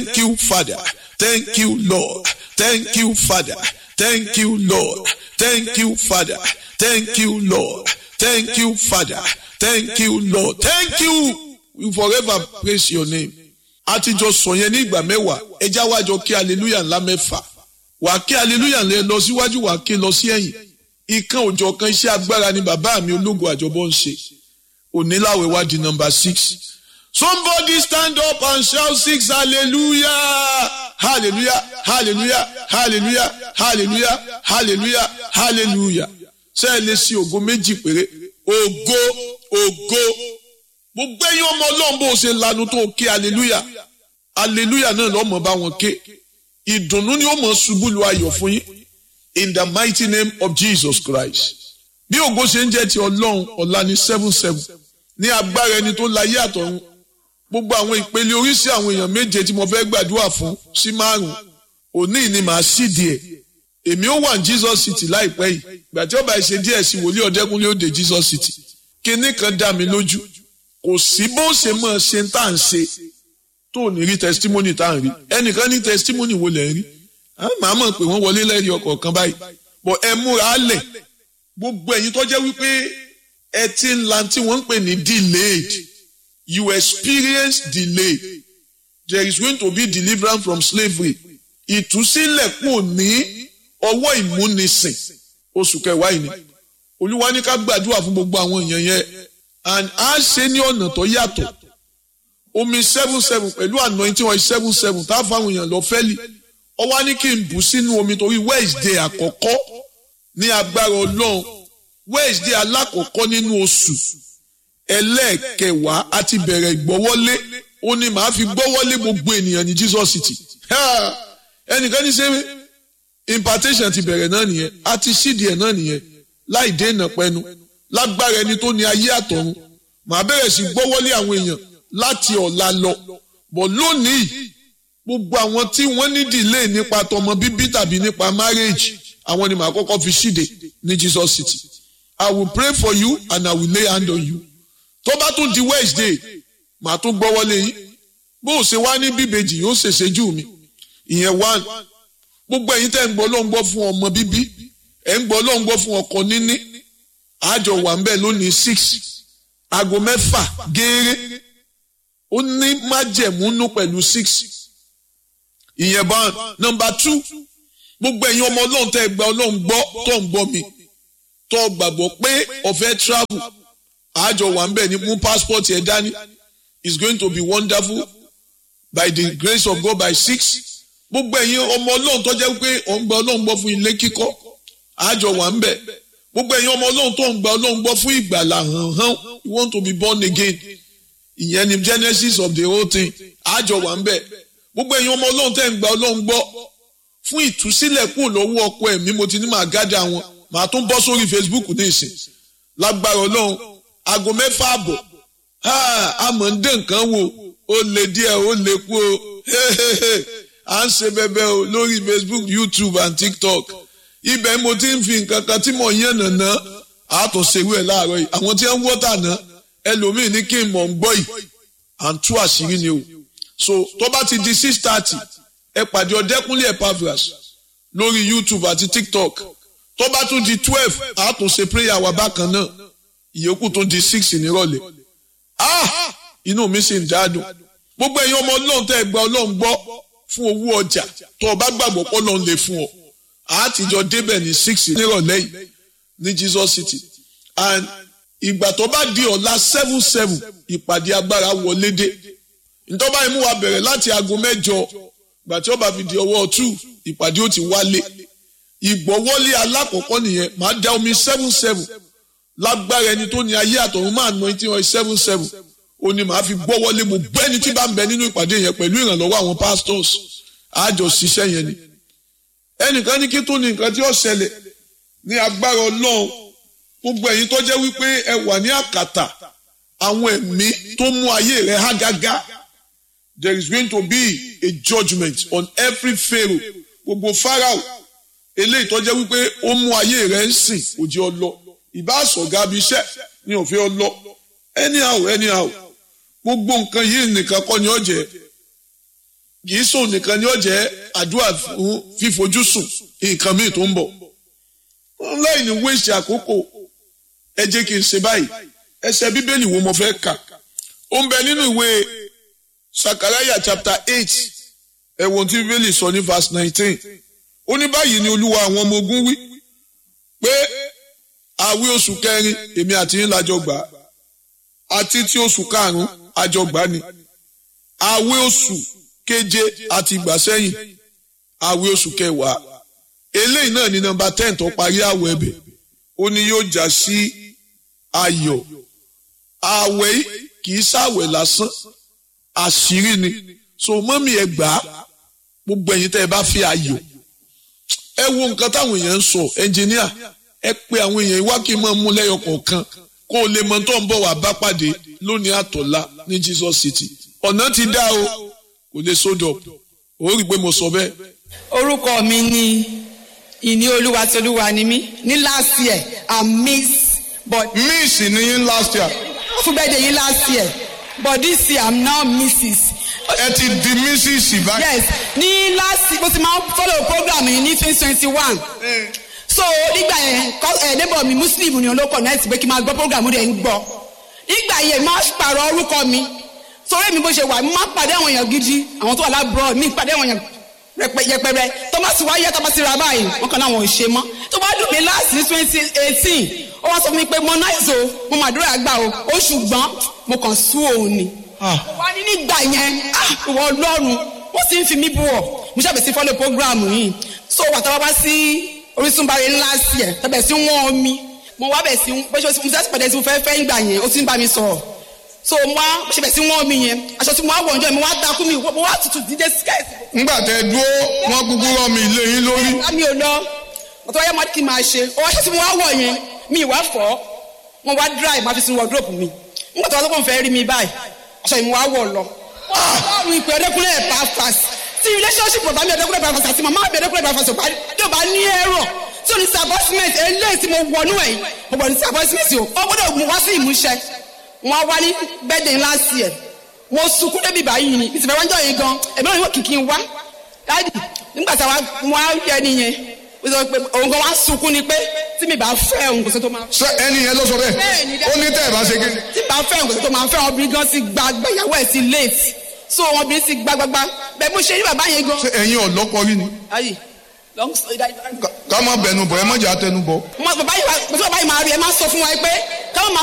thank you father thank you lord thank you father thank you lord thank you father thank you lord thank you father thank you lord thank you we forever praise your name àtijọ́ sọ yẹn ní ìgbà mẹ́wàá ẹja wájọ kí hallelujah ńlá mẹ́fà wà kí hallelujah ńlẹ lọ síwájú wà kí lọ sí ẹ̀yìn ìkan òjọ̀ kan iṣẹ́ agbára ni bàbá mi ológun àjọbọ ń ṣe oníláwẹ̀ wá di number six somebody stand up and shout six hallelujah hallelujah hallelujah hallelujah hallelujah hallelujah hallelujah ṣé ẹ lè ṣe ògo méjì péré ògo ògo gbogbo ẹ̀yin ọmọ ọlọ́run bó ṣe lanu tó ké hallelujah hallelujah náà lọ́mọ bá wọn ké ìdùnnú ni ó mọ̀ ṣubú lu ayọ̀ fún yín in the mighty name of Jesus Christ bí ògo ṣe ń jẹ́ ti ọlọ́run ọ̀la ní seven seven ní agbára ẹni tó láyé àtọ̀run gbogbo àwọn ìpele oríṣi àwọn èèyàn méje tí mo fẹ́ gbàdúrà fún sí márùn òní ni màá sì díẹ̀ èmi ó wà ní Jesus City láìpẹ́ yìí ìgbà tí ó bá ṣe díẹ̀ sí wòlíì ọ̀dẹ́kunlé òde Jesus City kinní kan dá mi lójú kò sí bó ṣe mọ̀ ṣe tá à ń ṣe tó ní rí testimony tá à ń rí ẹnìkan ní testimony wo lẹ̀ ń rí màá mọ̀ pé wọ́n wọlé lẹ́rìí ọkọ̀ kan báyìí bọ̀ ẹ múra á lẹ̀ gbogbo ẹ̀yin tó jẹ́ wípé ẹ ti ń la tí wọ́n ń pè ní delayed you experience delay there is going to be deliverance from slavery ìtúsílẹ̀ kò ní ọwọ́ ìmúnisìn oṣù kẹwàá yìí ni olúwa ní ká gbàdúrà fún gbogbo àwọn èèyàn yẹn and a ṣe ní ọ̀nà tó yàtọ̀ omi seven seven pẹ̀lú anointing oil seven seven tá a fáwọn èèyàn lọ fẹ́lì ọwọ́ ní kí n bù sínú omi torí Wednesday àkọ́kọ́ ní agbára ọlọ́run Wednesday alákọ̀ọ́kọ́ nínú oṣù ẹlẹ́ẹ̀kẹwàá àti bẹ̀rẹ̀ ìgbọ́wọ́lé ó ní màá fi gbọ́wọ́lé gbogbo ènìyàn ní Jesus City ẹnìkan ní sẹ́wé impartation ti bẹ̀rẹ̀ náà nìyẹn àti sídìí ẹ̀ náà nìyẹn láì dènà pẹ́nu lágbára ẹni tó ní ayé àtọ̀run màá bẹ̀rẹ̀ sí gbọ́wọ́lé àwọn èèyàn láti ọ̀la lọ bọ̀ lónìí gbogbo àwọn tí wọ́n ní delay nípa tọmọ bíbí tàbí nípa marriage àwọn ni màá kọ́kọ́ fi ṣíde ní Jesus City I will pray for you and I will lay hand on you tó bá tún di Wednesday màá tún gbọ́wọ́lé yín bó o ṣe wá ní bíbejì yóò ṣèṣe jù mí ìyẹn one gbogbo ẹ̀yin tẹ́ ń gbọ́ ló ń gbọ́ fún ọmọ bíbí ẹ̀ ń gbọ́ ló ń gbọ́ fún ọkọ níní àjọ wà ń bẹ̀ lónìí six aago mẹ́fà gééré ó ní májẹ̀múnú pẹ̀lú six ìyẹn bá nọ́mbà two gbogbo ẹ̀yin ọmọ ọlọ́run tẹ́ gba ọlọ́run gbọ́ tó ń gbọ́ mi tó gbàgbọ́ pé ọ̀fẹ́ travel àjọ wà ń bẹ̀ ní mú passport ẹ̀ dání is going to be wonderful by the grace of God by six gbogbo ẹ̀yin ọmọ ọlọ́run tó jẹ́ pé ọ̀ ń gba ọlọ́run gbọ́ fún ilé kíkọ́ àjọ wà ń bẹ̀ gbogbo ẹ̀yin ọmọ ọlọ́run tó ń gba ọlọ́run gbọ́ fún ìgbàlà hàn hàn you want to be born again ìyẹn ni genesis of the whole thing àjọ wà ń bẹ̀ gbogbo ẹ̀yin ọmọ ọlọ́run tẹ́ ń gba ọlọ́run gbọ́ fún ìtúsílẹ̀ kúrò lọ́wọ́ ọkọ ẹ̀mí mo ti ní màá gádà wọn màá tún bọ́ sórí facebook ní ìsìn lágbára ọlọ́run aago mẹ́fà àbọ̀ àmọ́ ń dé nǹkan wò ó lè díẹ̀ ó lè kú o à ń ṣe bẹbẹ o lórí facebook youtube and tiktok ibẹ̀ mo ti ń fi nǹkan kan tí mo yàn nàná àtúnṣewé ẹ̀ láàárọ̀ yìí àwọn tí wọ́n ń wọ́tà náà ẹlòmíì ní kí n mọ̀ ń gbọ́ yìí à ń tú àṣírí ni o so tó bá ti di six thirty ẹ pàdé ọ̀dẹ́kúnlé Epaphras lórí youtube àti tiktok tó bá tún di twelve àtúnṣe prayer wa bákan náà ìyókù tún di six nírọ̀lẹ́ ah inú mi sì ń dáadùn gbogbo ẹ̀yin ọmọ ọlọ́run tẹ́ ẹ gba ọlọ́run gbọ́ fún owó ọjà tó o bá gbàgbọ́ pọ́ lọ́n lè fún ọ àtijọ́ débẹ̀ ní six nírọ̀lẹ́ yìí ní Jesus City and ìgbà tó bá di ọ̀la seven seven ìpàdé agbára wọlé dé ntọ́ba imú wa bẹ̀rẹ̀ láti aago mẹ́jọ ìgbà tí ó bá fi di ọwọ́ two ìpàdé ó ti wálé ìgbọ́wọ́lé alákọ̀ọ́kọ́ nìyẹn máa da omi seven seven lágbára ẹni tó ní ayé àtọ̀run máa ná etí wọn seven seven ó ní màá fi gbọ́wọ́lé mo gbẹ́ ẹni tí bá ń bẹ nínú ìpàdé yẹn pẹ̀lú ìrànlọ́wọ́ àwọn pastors àjọ ṣiṣẹ́ yẹn ni ẹnìkan ní kí tó ní nǹkan tí ó ṣẹlẹ̀ ní agbára ọlọ́run gbogbo ẹ̀yin tó jẹ́ wípé ẹ wà ní àkàtà àwọn ẹ̀mí tó mú ayé rẹ̀ há gágá there is going to be a judgement on every pharaoh gbogbo pharaoh eléyìí tó jẹ́ wípé ó mú ayé rẹ̀ ń sìn òjì ọlọ ìbá àsọ̀gá bí iṣẹ́ ní òfin ọlọ anyhow anyhow gbogbo nǹkan yìí nìkan kọ́ ni ó jẹ́ kì í sùn nìkan ni ó jẹ́ àdúrà fún fífojú sùn nǹkan míì tó ń bọ̀ láì ní wéṣì àkókò ẹ jẹ́ kí n ṣe báyìí ẹsẹ̀ bíbélì wo mo fẹ́ kà ó ń bẹ nínú ìwé sakaraya chapter eight ẹ̀wọ̀n tí bíbélì sọ ní verse nineteen ó ní báyìí ni olúwa àwọn ọmọ ogun wí pé àwí oṣù kẹrin èmi àti yín lájọ gbà á àti tí oṣù karùn-ún àjọ gbà ni àwí oṣù keje àti ìgbà sẹ́yìn àwí oṣù kẹwàá eléyìí náà ní nọ́mbà ten tó parí àwọ̀ ẹ̀bẹ̀ ó ní yóò já sí ayọ̀ àwẹ̀ yìí kì í ṣàwẹ̀ lásán àṣírí ni so mọ́mí ẹ gbà á gbogbo ẹ̀yin tẹ́ ẹ bá fi ayọ̀ ẹ wo nǹkan táwọn èèyàn ń sọ ẹnjìníà ẹ pé àwọn èèyàn wá kí n máa mú lẹ́yọ kọ̀ọ̀kan kó o lè mọ tó ń bọ̀ wá bá pàdé lónìí àtọ̀lá ní Jesus City ọ̀nà ti dá o kò lè sódò ó rí i pé mo sọ bẹ́ẹ̀. orúkọ mi ni ìní olúwa tí olúwa ni mí ní last year i miss but miss ni yín last year fún bẹ́ẹ̀ de yín last year but this year i'm now mrs. ẹ ti di mrs báyìí. yes ní last mo ti máa ń follow program yìí ní twenty twenty one so nígbà yẹn ẹ neighbor mi muslim ni olóko náà ti pé kí n máa gbọ́ program rẹ̀ ń gbọ́ nígbà yẹn máa pààrọ̀ orúkọ mi torí mi bó ṣe wà mo máa pàdé àwọn èèyàn gidi àwọn tó wà lábúrò mi pàdé àwọn èèyàn yẹpẹrẹ tọ́másì wáyé tọ́másì ra báyìí wọn kàn láwọn ò ṣe mọ́ tó bá dùn mí láti ní twenty eighteen ó wá sọ fún mi pé mo náà so mo mà dúró àgbà o ó ṣùgbọ́n mo kàn sú òun ni wà ní nígbà yẹn ìwọ ọlọ́run wọ́n sì ń fi mí bú ọ mo ṣàbẹ̀ sí fọ́lẹ̀ programu yìí so wà táwa bá sí Orísun bá rẹ ńlá sí ẹ̀ tàbẹ̀ sí wọ́n mi mo wá bẹ̀ sí bó ṣe mo fẹ́ pẹ̀lẹ́ sí mo fẹ́ fẹ́ ìgbà yẹn ó ti ń bá mi sọ̀rọ̀ so mo wá bó ṣe bẹ̀ sí wọ́n mi yẹn aṣọ tí mo wá wọ̀ ọjọ́ mo wá takú mi mo wá tutù dídé skẹ́ẹ̀tì. ńgbà tẹ dúró wọn kúkú rọ mi ilé yín lórí. mi ò lọ ọ̀tọ̀ wáyé mo kí n máa ṣe ọwọ́ aṣọ tí mo wá wọ̀ yẹn mi ìwà fọ́ mo wá dry máa fi sin wardrobe mi nígbà tó wá sọ́kàn fẹ́ rí mi báyìí aṣọ yìí mo wá wọ̀ lọ. ọlọ́run ìpè ọdẹkùnrin ẹ̀ pàfàs tí relationship bàbá mi ọdẹkùnrin ẹ̀ pàfàs àti màmá mi ọdẹkùnrin ẹ̀ pàfàs tí ò bá ní ẹ̀rọ tí ò ní sabosiment eléyìí tí mo wọnú ẹ̀ mo bọ̀ ní sabosiment o ó gbọ́dọ̀ mú wá sí ìmúṣẹ wọn wá ní birthday last year mo sunkún débi báyìí ni ìsìnkú ẹ̀wọ̀n jọ yìí gan ẹ̀mí náà yóò kìkì wá dáàdì nígbà tí wọn á yẹ nìyẹn òun gan wá sunkún ni pé tí mi bá fẹ́ òun kò sí tó máa ṣé ẹni yẹn ló sọ bẹ́ẹ̀ ó ní tẹ́ ẹ̀ bá ṣe kí. tí bá fẹ́ òun kò sí tó máa fẹ́ obìnrin gan sí gbàgbà ìyàwó ẹ̀ sí late so obìnrin sí gbàgbàgbà bẹ́ẹ̀ bó ṣe rí bàbá yẹn gan. ṣé ẹ̀yin ọ̀lọ́kọ rí ni. ayi long story that. ká má bẹnu bọ̀ ẹ má jẹ́ àtẹnu bọ̀. bàbá yìí máa rí ẹ máa sọ fún wa pé ká má